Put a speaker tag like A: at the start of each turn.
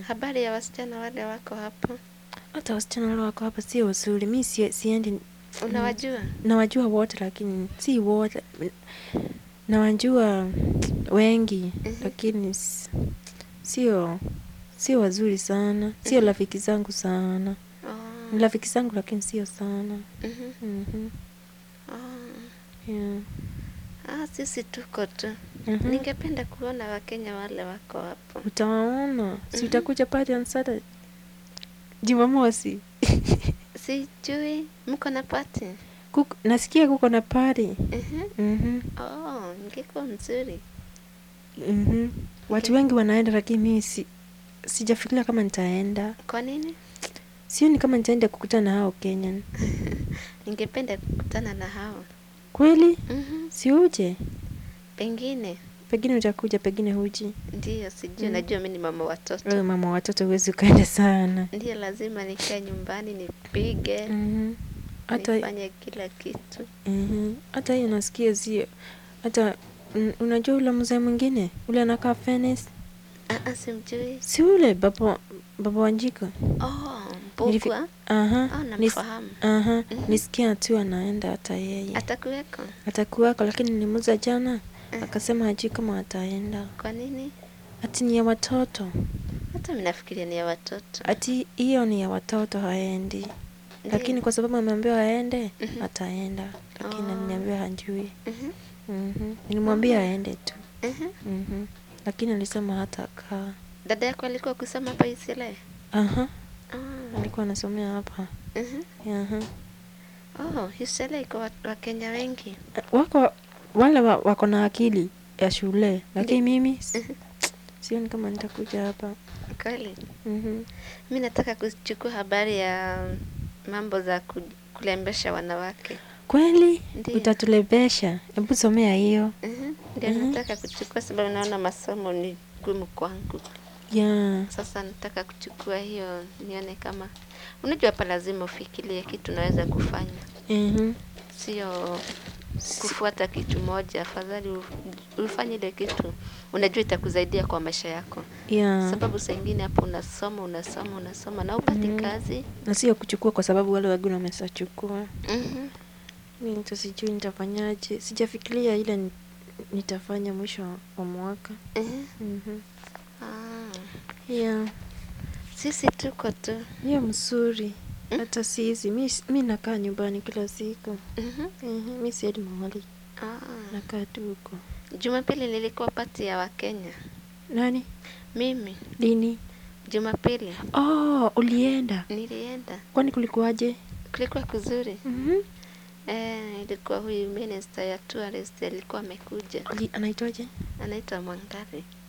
A: Habari ya wasichana wale wako hapo.
B: Hata wasichana wale wako hapa sio wazuri. Mi sie, siendi
A: Unawajua?
B: nawajua wote lakini si wote. Nawajua wengi
A: Mhm.
B: lakini s- sio sio wazuri sana. Sio
A: Mhm.
B: rafiki zangu sana.
A: Oh.
B: Ni rafiki zangu lakini sio sana.
A: Mhm.
B: Mhm.
A: Oh.
B: Yeah.
A: Ah, sisi tuko tu.
B: Mhm.
A: Ningependa kuona Wakenya wale wako hapo.
B: Utawaona. Si
A: Mhm.
B: utakuja party on Saturday? Jumamosi.
A: Sijui mko na pati?
B: Kuko, nasikia kuko na party.
A: Mhm.
B: Mhm.
A: Oh, ingekuwa mzuri.
B: Mhm. Watu
A: Okay.
B: wengi wanaenda lakini mimi si, sijafikiria kama nitaenda.
A: Kwa nini?
B: Sioni kama nitaenda kukutana na hao Kenyan.
A: Ningependa kukutana na hao.
B: Kweli?
A: Mhm.
B: Si uje?
A: Pengine
B: Pengine utakuja, pengine huji.
A: ndiyo, sijui.
B: Mm.
A: Najua mimi ni mama watoto,
B: Wewe mama wa watoto huwezi ukaenda sana.
A: ndiyo, lazima nikae nyumbani nipige,
B: Mhm. Hata
A: nifanye kila kitu.
B: mhm. Hata hiyo nasikia sio. Hata mm, unajua ule mzee mwingine ule anakaa Venice?
A: Ah, ah, simjui.
B: Si ule baba baba Wanjiko?
A: Oh,
B: Nilifi-
A: Mbugua.
B: Aha.
A: Oh,
B: Nis,
A: namfahamu.
B: aha.
A: Mhm.
B: Nisikia tu anaenda hata yeye.
A: Atakuweko?
B: Atakuwako lakini nilimuuliza jana
A: Eh.
B: akasema hajui kama ataenda.
A: Kwa nini?
B: Ati ni ya watoto.
A: Hata mimi nafikiria ni ya watoto.
B: Ati hiyo ni ya watoto haendi. Lakini
A: Ndiyo.
B: kwa sababu ameambiwa aende,
A: Mhm.
B: ataenda. Lakini
A: Oh.
B: aliniambia hajui.
A: Mhm.
B: Mhm. Nilimwambia
A: Oh.
B: aende tu.
A: Mhm.
B: Mhm. Lakini alisema hatakaa.
A: Dada yako alikuwa kusoma hapa Isile?
B: Aha.
A: Oh.
B: Alikuwa anasomea hapa.
A: Mhm.
B: Aha.
A: Oh, Isile iko wa- Wakenya wengi.
B: Wako wale wa, wako na akili ya shule, lakini mimi s-
A: Mhm.
B: sioni kama nitakuja hapa.
A: Kweli?
B: Mhm.
A: Mi nataka kuchukua habari ya mambo za ku- kulembesha wanawake.
B: Kweli
A: Ndiyo.
B: utatulebesha? Hebu somea hiyo.
A: Mhm. Ndio
B: Mhm.
A: nataka kuchukua sababu naona masomo ni gumu kwangu.
B: Yeah.
A: Sasa nataka kuchukua hiyo nione kama unajua, hapa lazima ufikirie kitu unaweza kufanya,
B: Mhm.
A: sio kufuata kitu moja. Afadhali u- ufanye ile kitu unajua itakusaidia kwa maisha yako,
B: Yeah.
A: sababu saa ingine hapo unasoma unasoma unasoma na upati
B: Mhm.
A: kazi.
B: Na sio kuchukua kwa sababu wale wengine wameshachukua.
A: Mhm.
B: Mimi nita sijui nitafanyaje. Sijafikiria ile ni- nitafanya mwisho wa mwaka.
A: Mhm.
B: Mhm.
A: Ah,
B: Yeah.
A: sisi tuko tu.
B: Hiyo mzuri.
A: Mm.
B: Hata sisi mi, mi nakaa nyumbani kila siku.
A: Mhm.
B: Mhm. Mi siendi mahali.
A: Ah.
B: Nakaa tu huko.
A: Jumapili nilikuwa pati ya Wakenya.
B: Nani?
A: Mimi
B: Lini?
A: Jumapili
B: Oh, ulienda.
A: nilienda,
B: Kwani kulikuwaje?
A: kulikuwa kuzuri.
B: Mhm.
A: Eh, ilikuwa huyu minister ya tourist alikuwa amekuja,
B: Uli, anaitwaje?
A: anaitwa Mwangari.